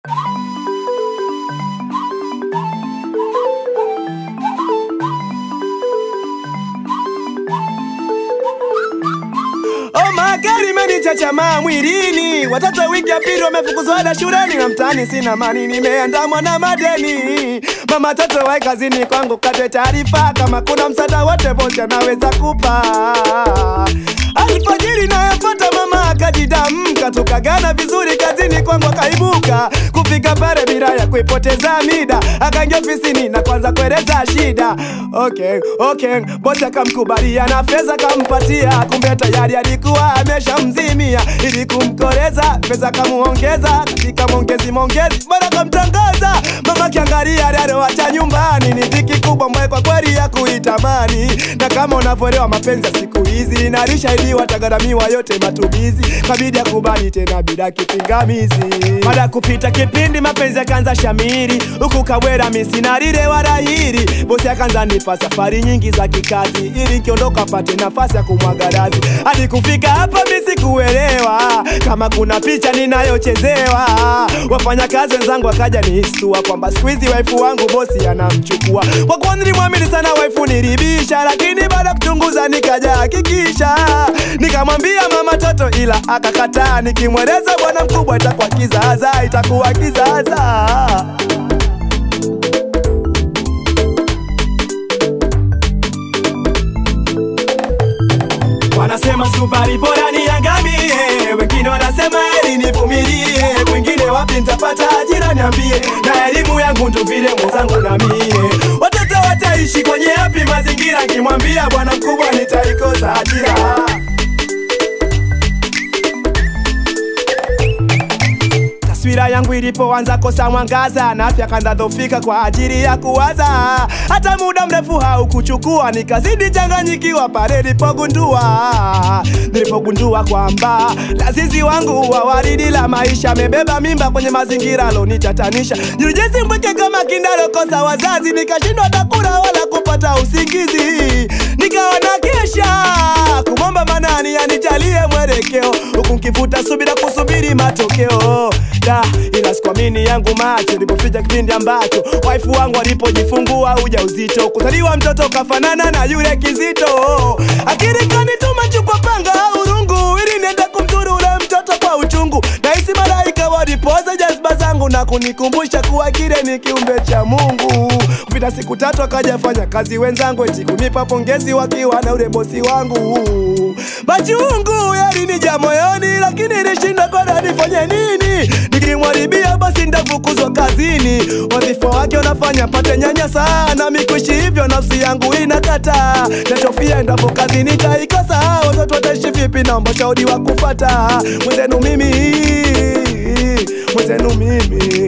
Gari imenichachamaa mwilini, watoto wiki ya pili wamefukuzwa ada shuleni, na mtaani sina mani, nimeandamwa na madeni. Mama toto wae kazini kwangu, kate taarifa kama kuna msaada wote bosi anaweza kupa. Alfajiri nayofuata mama akajidamka, tukagana vizuri kazini kwangu, akaibuka kufika pale bila ya kuipoteza mida, akaingia ofisini na kwanza kueleza shida. Okay, okay, bosi akamkubalia na fedha kampatia, kumbe tayari alikuwa ameshamzimia ili kumkoreza, pesa kamuongeza katika mongezi mongezi, bora kamtangaza. Mama kiangalia aliyoacha nyumbani ni dhiki kubwa mwe kwa kweli ya kuitamani, na kama unavyoelewa mapenzi ya siku hizi inalishaidiwa tagaramiwa yote matumizi, kabidi akubali tena bila kipingamizi. Baada ya kupita kipindi mapenzi yakaanza shamiri, huku Kawera misinarire wala hiri, bosi akaanza nipa safari nyingi za kikazi, ili nkiondoka pate nafasi ya kumwaga razi. Hadi kufika hapa mimi sikuelewa kama kuna picha ninayochezewa. Wafanyakazi wenzangu wakaja nihistua kwamba siku hizi waifu wangu bosi anamchukua. Kwa kuwa nilimwamini sana waifu nilibisha, lakini baada ya kuchunguza nikaja hakikisha, nikamwambia mama toto, ila akakataa. Nikimweleza bwana mkubwa itakuwa kizaza, itakuwa kizaza. Wanasema sukari bora niangamie, wengine wanasema eli nivumilie, wengine wapi nitapata ajira niambie, na elimu yangu ndo vile mwenzangu na mie. Watoto wataishi kwenye yapi mazingira? Kimwambia bwana mkubwa nitaikosa ajira. Taswira yangu ilipoanza kosa mwangaza na afya kanza dhofika kwa ajili ya kuwaza, hata muda mrefu haukuchukua, nikazidi changanyikiwa pale nilipogundua nilipogundua kwamba lazizi wangu wa waridi la maisha amebeba mimba kwenye mazingira alonitatanisha. Nilijisi mpweke kama kindalokosa wazazi, nikashindwa takula wala kupata usingizi, nikawa na kesha kumwomba manani anijalie mwelekeo, huku nkivuta subira kusubiri matokeo da ila sikuamini yangu macho nilipofika kipindi ambacho waifu wangu alipojifungua ujauzito, kuzaliwa mtoto kafanana na yule kizito. Akili kanituma chukua panga urungu, ili niende kumdhuru ule mtoto kwa uchungu. Nahisi malaika walipoza jazba zangu na kunikumbusha kuwa kile ni kiumbe cha Mungu. Kupita siku tatu akaja fanya kazi wenzangu eti kunipa pongezi wakiwa na ule bosi wangu. Machungu yalinija moyoni, lakini nilishinda kwenda nifanye nini? Nikimwaribia basi ndafukuzwa kazini. Wadhifa wake unafanya pate nyanya sana, mikuishi hivyo nafsi yangu inakata. Nachofia endapo kazi nitaikosa, watoto wataishi vipi? Naomba shauri wa kufata mwenzenu mimi, mwenzenu mimi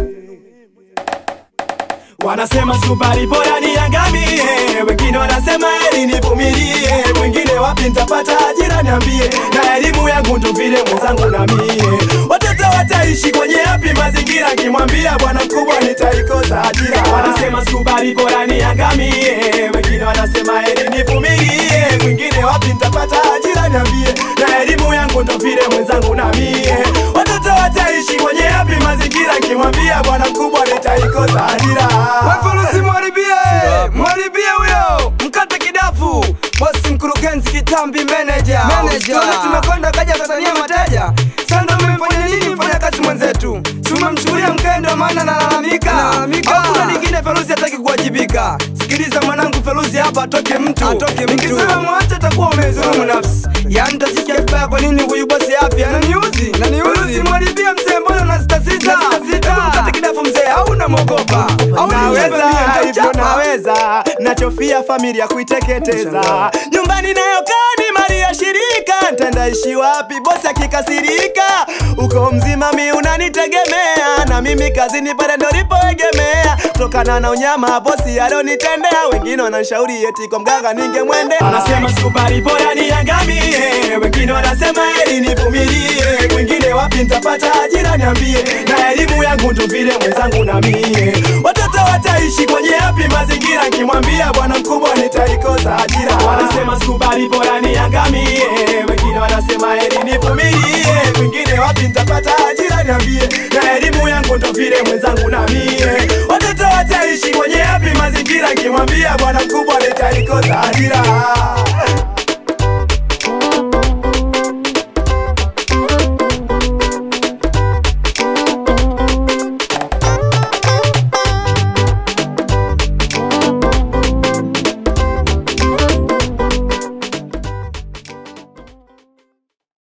Wanasema sukari bora niangamie, wengine wanasema eli nivumilie, wengine wapi nitapata ajira niambie, na elimu yangu ndo vile mwenzangu na mie. Watoto wataishi kwenye yapi mazingira? Kimwambia bwana mkubwa nitaikosa ajira. Wanasema sukari bora niangamie, wengine wanasema eli nivumilie, wengine wapi nitapata ajira niambie, na elimu yangu ndo vile mwenzangu na mie. Watoto wataishi kwenye yapi mazingira? Kimwambia bwana mkubwa nitaikosa ajira. Wafurusi mwaribie, mwaribie huyo, mkate kidafu, bosi mkurugenzi kitambi meneja. Manager. Tuone tumekwenda kaja Tanzania mateja. Sasa umemfanya nini mfanya kazi mwenzetu? Si umemchukulia mkendo maana nalalamika. Nalalamika. Hakuna lingine Feruzi hataki kuwajibika. Sikiliza mwanangu Feruzi hapa atoke mtu. Atoke mtu. Nikisema mwache atakuwa umezulumu nafsi. Yaani tasikia vibaya kwa nini huyu bosi afya ananiuzi? Ananiuzi. Feruzi mwaribie mzee mbona unasita sita? Unasitasita. Hebu Mkate kidafu mzee au unamwogopa? Au ni naweza wewe mie, hivyo hauchapa? naweza nachofia familia kuiteketeza nyumbani nayokaa ni mali ya shirika ntendaishi wapi bosi akikasirika uko mzima mi unanitegemea na mimi kazini pale ndo lipoegemea kutokana na unyama bosi alionitendea wengine wananshauri eti kwa mganga ningemwende anasema sukari bora niangamie wengine wanasema eli nivumilie wengine wapi nitapata ajira niambie na elimu yangu ndo vile mwenzangu na mie watoto wataishi kwenye yapi mazingira nkimwambia bwana mkubwa nitaikosa ajira wanasema sukari bora niangamie wengine wanasema eli nivumilie wengine wapi nitapata ajira niambie na elimu yangu hivyo ndo vile mwenzangu na mie watoto wataishi kwenye yapi mazingira kimwambia bwana mkubwa nitaikosa ajira